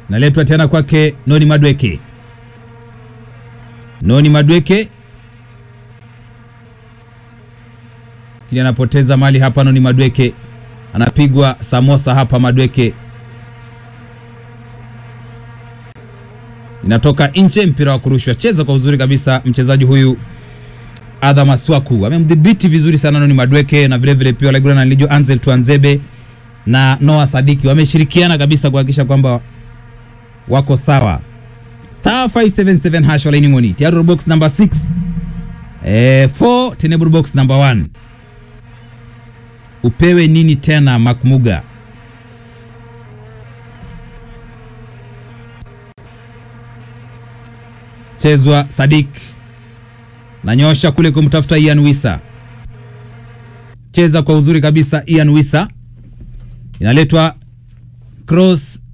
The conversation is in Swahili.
Naletwa tena kwake Noni Madweke. Noni Madweke kili anapoteza mali hapa. Noni Madweke anapigwa samosa hapa. Madweke inatoka nje, mpira wa kurushwa. Cheza kwa uzuri kabisa mchezaji huyu Adha Maswaku amemdhibiti vizuri sana Noni Madweke, na vilevile pia Laigura na Lijo Ansel Tuanzebe na Noah Sadiki wameshirikiana kabisa kuhakikisha kwamba wako sawa. Star 577 hash wala ingoni tiaru box number 6 eh 4 tenable box number 1 upewe nini tena Makmuga? Chezwa Sadik nanyosha kule kumtafuta Ian Wisa, cheza kwa uzuri kabisa Ian Wisa, inaletwa cross